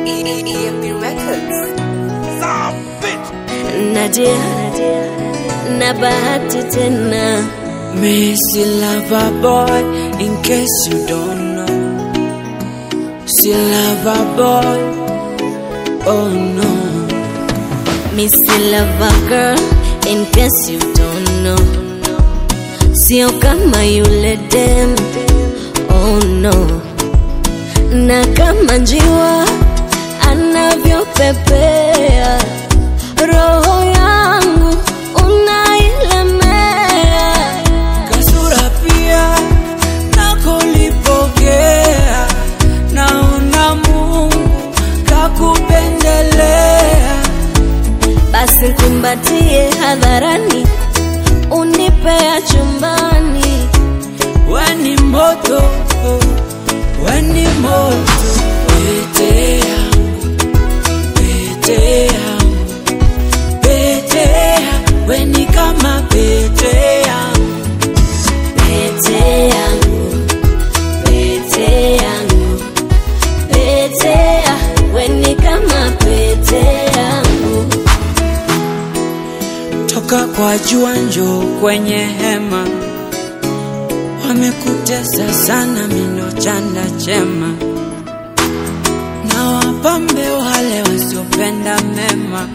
EMP Records. Nadia na bahati tena Missy lover boy, in case you don't know. See lover boy, oh no. Missy Lover Girl in case you don't know Sio kama yule dem Oh no Na kama njiwa anavyopepea Roho yangu unailemea Kasura pia nakolipokea, naona Mungu kakupendelea. Basi kumbatie hadharani Unipea chumbani Weni moto, weni moto, pete yangu, pete yangu, pete yangu, weni kama pete yangu. Pete yangu, pete yangu, pete ya, weni kama pete yangu. toka kwa jua njo kwenye hema, wamekutesa sana mindo chanda chema, na wapambe wale wasiopenda mema,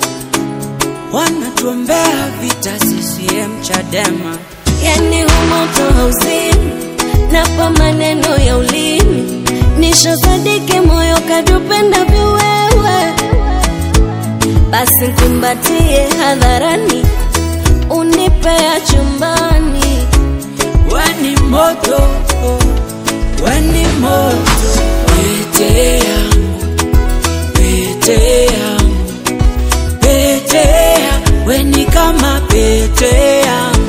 wanatuombea vita CCM Chadema. Yani humoto hauzimi, napa maneno ya ulimi, nishasadiki moyo kadupenda viwewe. Basi kumbatie hadharani, unipea chumbani. Weni moto, weni moto, pete yangu, pete yangu, pete yangu, weni kama pete yangu.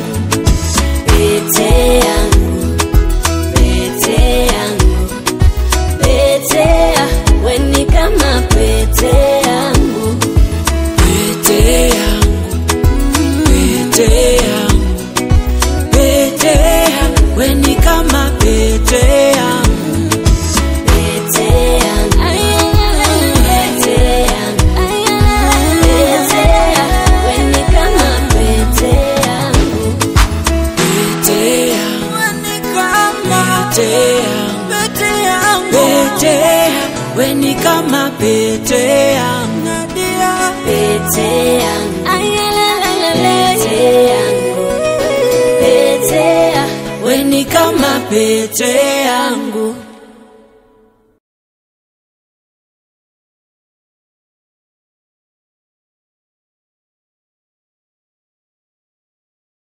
Pete yangu, pete yangu, pete ya, weni kama pete yangu. Pete yangu, pete yangu, pete yangu, weni kama pete yangu. Pete yangu, pete yangu, pete ya, weni kama pete yangu. Pete yangu, pete yangu, pete yangu, weni kama pete yangu. Pete yangu, pete yangu, pete ya, Weni kama pete yangu.